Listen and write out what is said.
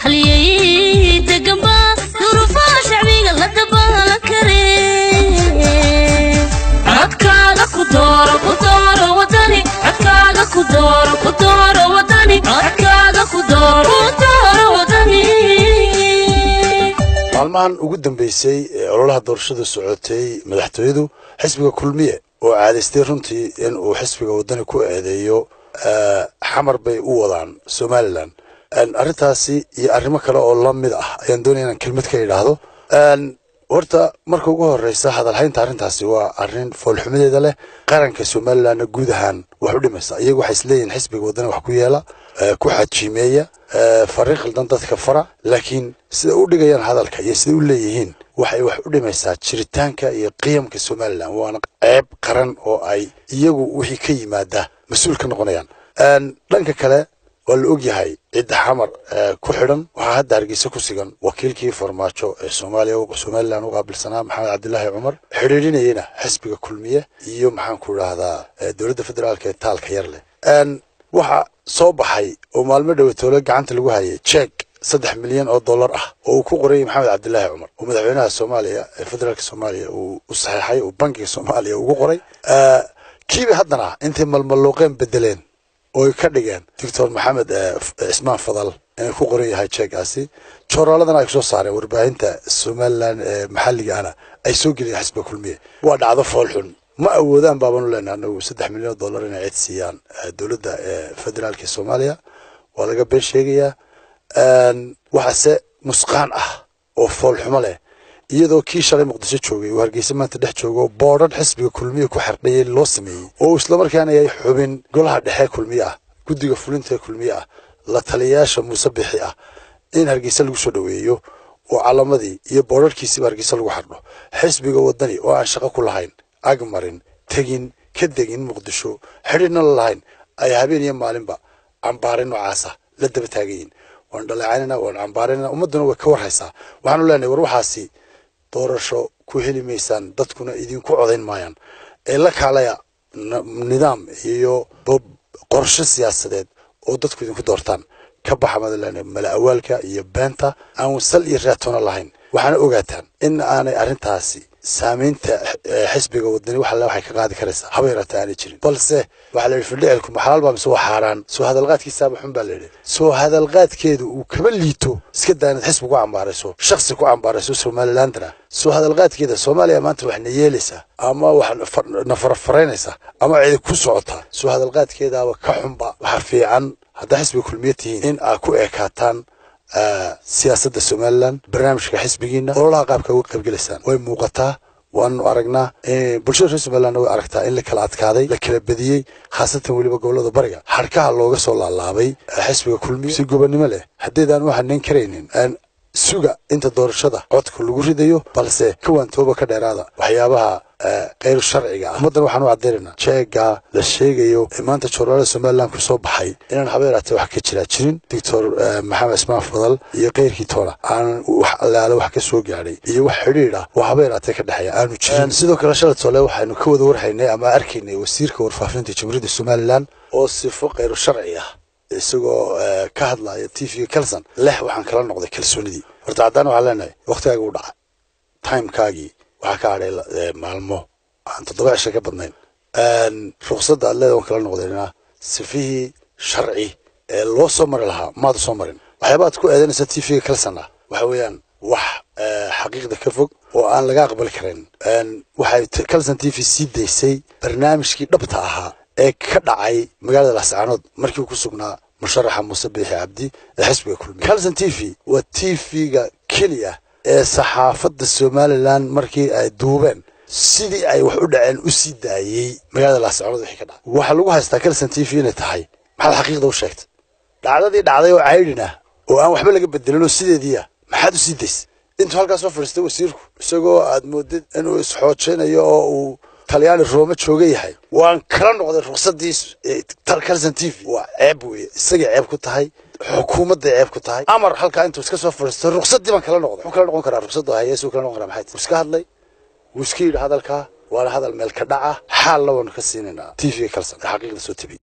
haliyey degamba durufaha shacbiga la dabaalan kare codkaaga ku dooro ku dooro wadani codkaaga ku dooro ku dooro wadani codkaaga ku dooro ku dooro wadani maalmahan ugu dambeysay ee ololaha doorashada socotay madaxtooyadu xisbiga kulmiye oo caadaystay runtii in uu xisbiga wadani ku eedeeyo xamar bay u wadaan somalilan arrintaasi iyo arrimo kale oo la mid ah ayaan doonaya inaan kelmad ka idhaahdo horta marka ugu horeysa hadalhaynta arrintaasi waa arrin foolxumadeeda leh qaranka somalilanna guud ahaan wax u dhimaysa iyagu waxay isleeyihin xisbiga wadani wax ku yeela ku xajiimeeya fariin khaldan dadka fara laakiin sida u dhigayaan hadalka iyo sida u leeyihiin waxay wax u dhimaysaa jiritaanka iyo qiyamka somalilan waana ceeb qaran oo ay iyagu wixii ka yimaada mas-uul ka noqonayaan dhanka kale waa la ogyahay cidda xamar ku xidhan waxaa hadda hargeysa ku sigan wakiilkii farmaajo ee soomaaliya somalilan u qaabilsanaa maxamed cabdilaahi cumar xidhiidhinayana xisbiga kulmiye iyo maxaan ku idhaahdaa dowladda federaalka ee taalka yar leh waxa soo baxay oo maalmo dhowatoole gacanta lagu hayay jeeg saddex milyan oo dollar ah oo uu ku qorayay maxamed cabdilaahi cumar oo madaxweynaha soomaaliya ee federaalka soomaaliya uu u saxeexay oo bankiga soomaaliya ugu qoray kiiba haddana intay malmalluuqeen bedeleen ooy ka dhigeen doctor maxamed cismaan fadal inay ku qoran yahay jeegaasi jooraaladana ay kusoo saareen warbaahinta somalilan ee maxalliga ana ay soo geliyeen xisbiga kulmiye waa dhacdo foolxun ma awoodaan baabanu leenaha anagu saddex milyan oo dollar inay cid siiyaan dowladda federaalka ee soomaaliya waa laga been sheegayaa waxaase nusqaan ah oo foolxumo leh iyadoo kii shalay muqdisho joogay uu hargeysa maanta dhex joogo boodhan xisbiga kulmiye ku xerdhayay loo sameeyey oo islamarkaana yahay xubin golaha dhexe kulmiye ah guddiga fulinta ee kulmiye ah la taliyayaasha muuse bixi ah in hargeysa lagu soo dhoweeyo oo calamadii iyo boodharkiisiba hargeysa lagu xardho xisbiga wadani oo aan shaqo ku lahayn ag marin tegin ka degin muqdisho xidhiidhna la lahayn ay habeen iyo maalinba cambaarin noocaasa la daba taagayiin waan dhaleecaynana waan cambaarinana ummadduna way ka warhaysaa waxaanu leenahay war waxaasi doorasho ku heli maysaan dadkuna idinku codayn maayaan ee la kaalaya nidaam iyo qorshe siyaasadeed oo dadku idinku doortaan ka baxa madalan mala awaalka iyo beenta aan sal iyo raatoona lahayn waxaana ogaataan in aanay arrintaasi saamaynta xisbiga wadani wax alle waxay ka qaadi karaysaa haba yaraata aanay jirin balse waxaa la yidhi fildhicilku maxalaal baa mise waa xaaraan soo hadalqaadkiisaaba xun baa la yidhi soo hadalqaadkeedu uu kaba liito iska daa inaad xisbi ku cambaarayso shaksi ku cambaarayso somalilandana soo hadalqaadkeeda soomaaliya maanta wax na yeelaysaa ama wax na farafaraynaysaa ama cidi ku socotaa soo hadalqaadkeedaaba ka xunba waxa fiican haddaa xisbiga kulmiye tihiin in aad ku ekaataan siyaasadda somalilan barnaamijka xisbigiina ololaha qaabka uga qaybgelaysaan way muuqataa waanu aragnaa bulshada reer somalilandna way aragtaa in la kala adkaaday la kala bediyey khaasatan weliba gobolada bariga xadhkaha looga soo laalaabay xisbiga kulmiye si gobonnimo leh haddaydaan u hanayn karaynin suga inta doorashada codka lagu ridayo balse kawaantooba ka dheeraada waxyaabaha kayr sharciga ah ummaddan waxaan u caddaynayna jeega la sheegayo ee maanta joornaalada somalilan ku soo baxay inaan habeeraatee wax ka jiraa jirin doctor maxamed ismaan fadal iyo keyrkii toona aanan wax allaale wax ka soo gaadhay iyo wax xidhiidh ah oo habeeraatee ka dhexeeya aanu jirin sidoo kale shalay tole waxaynu ka wada warhaynay ama arkaynay wasiirka warfaafinta jamhuuriyadda somalilan oo sifo kayru sharci ah isagoo ka hadlaya t v kalson leh waxaan kala noqday kalsoonidii horta haddaan waxaan leenahay waktigaagii u dhacay timekaagii waxaa ka hadhay maalmo aan toddoba cisho ka badnayn ruqsadda aad leeda waan kala noqdayna sifihii sharci ee loo soo mari lahaa maada soo marin waxyaabaad ku eedanaysa t v-ga kalson ah waxa weeyaan wax xaqiiqda ka fog oo aan laga aqbali karayn waxay kalson t v sii daysay barnaamijkii dhabta ahaa ee ka dhacay magaalada lascaanood markii uu ku sugnaa musharaxa muuse biixi cabdi ee xisbiga kulmiye calson t v waa t v-ga keliya ee saxaafadda somalilan markii ay duubeen sidii ay wax u dhaceen u sii daayey magaalada lascaanood wixii ka dhacay waxaa lagu haystaa calson t v inay tahay maxaad xaqiiqda u sheegtay dhacdadii dhacday oo caydhin ah oo aan waxba laga bedelin oo sideediia maxaad u sii daysay intuu halkaas soo fadhiistay wasiirku isagoo aad moodid inuu isxoojinayo oo uu talyaani roome jooga yahay waan kala noqday ruqsadii calson t v waa ceeb weye isagay ceeb ku tahay xukuumadday ceeb ku tahay amar halkaa intuu iska soo fadhiistay ruqsadii baan kala noqday muxuu kala noqon karaa ruqsadda hayeesuu kala noqon karaa maxay wuu iska hadlay wuu iska yidhi hadalkaa waana hadal meel ka dhaca xaalna waanu ka siinaynaa t v calson ee xaqiiqda soo tabiy